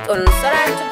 music on Saratu.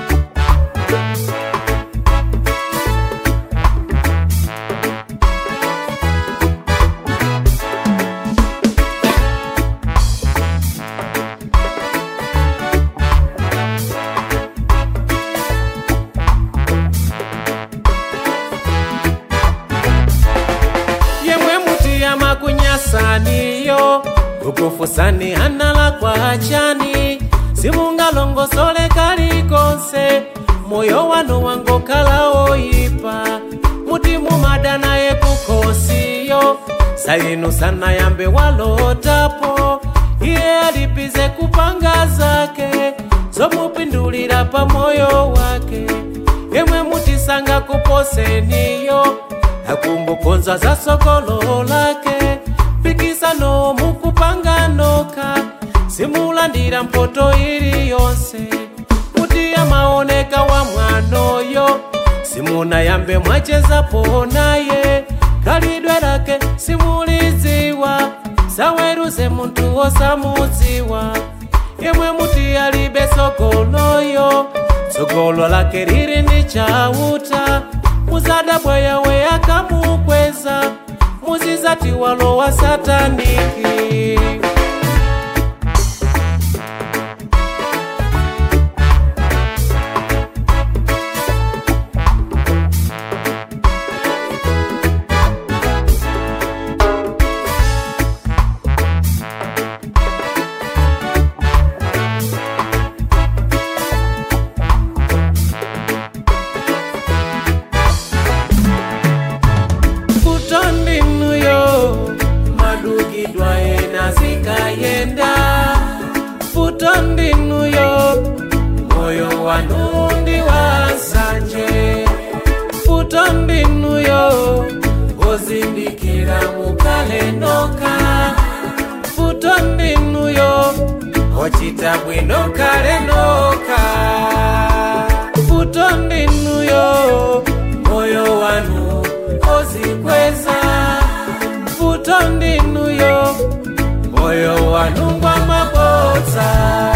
yemwe mutiyama kunyasaniyo ukufusani hanala kwa chani simungalongosole kalikonse moyo wanu wangokhala oyipa muti mumada naye kukhosiyo sayinu sana yambe walotapo iye alipize kupanga zake zomupindulira pa moyo wake yemwe mutisanga kuposeniyo akumbukonza za sokolo lake pikisano mukupanga noka simulandira mpoto ili yonse kuti amaoneka wa mwanoyo simuna yambe mwachezapo naye khalidwe lake simuliziwa saweruze munthu wosamudziwa yemwe muti alibe sokoloyo sokolo lake lili ndi chauta muzadabwa yawe akamukweza muzizati walowa sataniki futondinuyo madugidwa ena zikayenda futondinuyo moyo wanundi wasanje futondinuyo ozindikira mukalenoka futondinuyo ochita bwino kalenoka futondinuyo moyo wanu ozikweza futondinuyo moyo wanungwa mabodza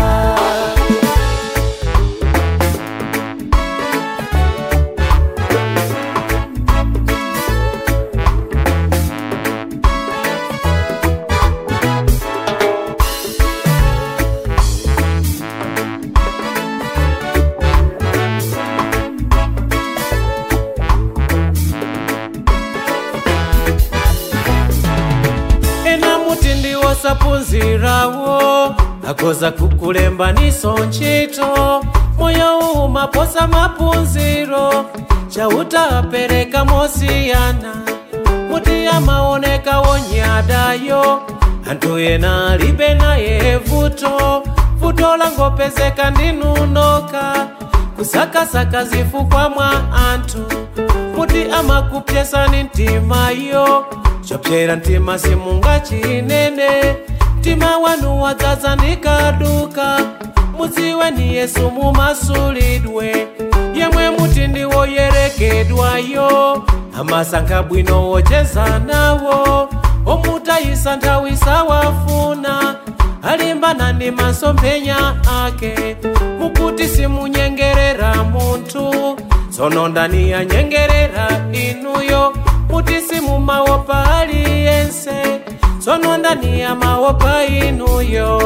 ena muti ndiwosaphunzirawo akoza kukulembaniso ntchito moyo umaposa maphunziro chauta apereka mosiyana muti amaoneka wonyadayo anthu ena alibe naye vuto vuto langopezeka ndinunoka kusakasaka zifukwa mwa anthu muti amakupyesani mtimayo chopyera mtima simunga chinene mtima wanu wadzaza ndikaduka mudziwe ni yesu mumasulidwe yemwe muti ndiwoyerekedwayo amasankha bwino wocheza nawo omutayisa nthawi sawafuna alimbana ndi masomphenya ake mukuti simunyengerera munthu tsono ndani yanyengerera inuyo muti simumawopa aliyense tsono ndani yamawopa inuyo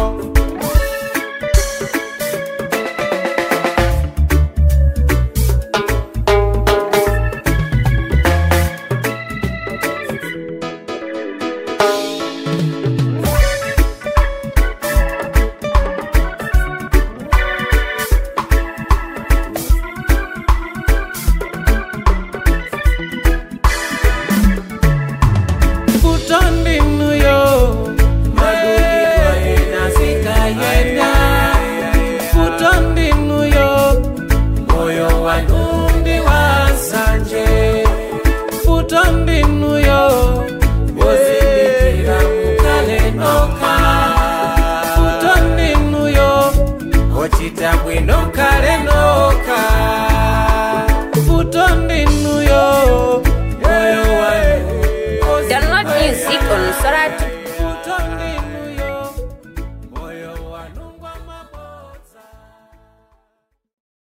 futondinuyo madugidwa ena zikayenda futondinuyo moyo wanundi wasanje futondinuyo wozindikira mukalenoka futondinuyo ochita bwino kalenoka futondinuyo moyo wanu Download music on Saratu.